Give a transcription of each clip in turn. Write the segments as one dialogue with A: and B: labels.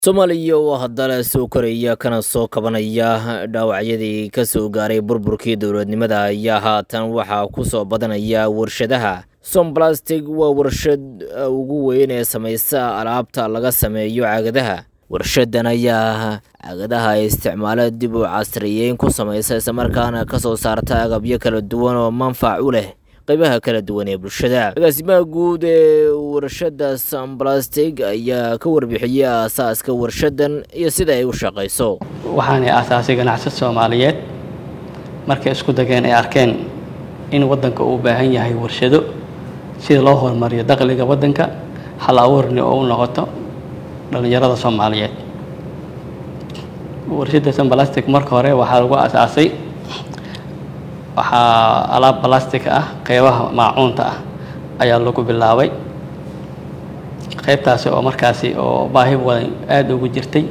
A: soomaaliya oo haddana soo koraya kana soo kabanaya dhaawacyadii ka soo gaaray burburkii dowladnimada ayaa haatan waxaa ku soo badanaya warshadaha somblastig waa warshad ugu weyn ee samaysa alaabta laga sameeyo caagadaha warshadan ayaa caagadaha isticmaalo dib u casriyeyn ku samaysa islamarkaana ka soo saarta agabyo kala duwan oo manfac u leh qaybaha kala duwan ee bulshada agaasimaha guud ee warshada somblastig ayaa ka warbixiyey aasaaska warshadan iyo sida ay u shaqayso
B: waxaanay aasaasay ganacsad soomaaliyeed markay isku dageen ay arkeen in waddanka uu baahan yahay warshado sida loo horumariyo dakhliga waddanka hal abuurni oo u noqoto dhallinyarada soomaaliyeed warshadda somblastic marka hore waxaa lagu aasaasay waxaa alaab balastic ah qeybaha maacuunta ah ayaa lagu bilaabay qeybtaasi oo markaasi oo baahi wadan aada ugu jirtay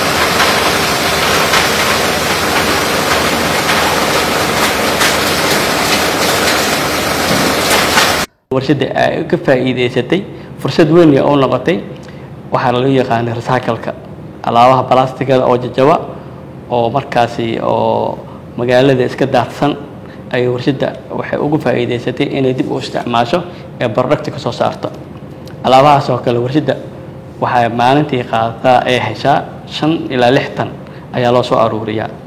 B: warshadda ay ka faa'iideysatay fursad weyn oo noqotay waxaa loo yaqaanay recycleka alaabaha balastigada oo jajaba oo markaasi oo magaalada iska daadsan ay warshadda waxay ugu faa'iideysatay inay dib u isticmaasho ee producti ka soo saarto alaabahaas oo kale warshadda waxay maalintii qaadataa ee heshaa shan ilaa lix tan ayaa loo soo aruuriyaa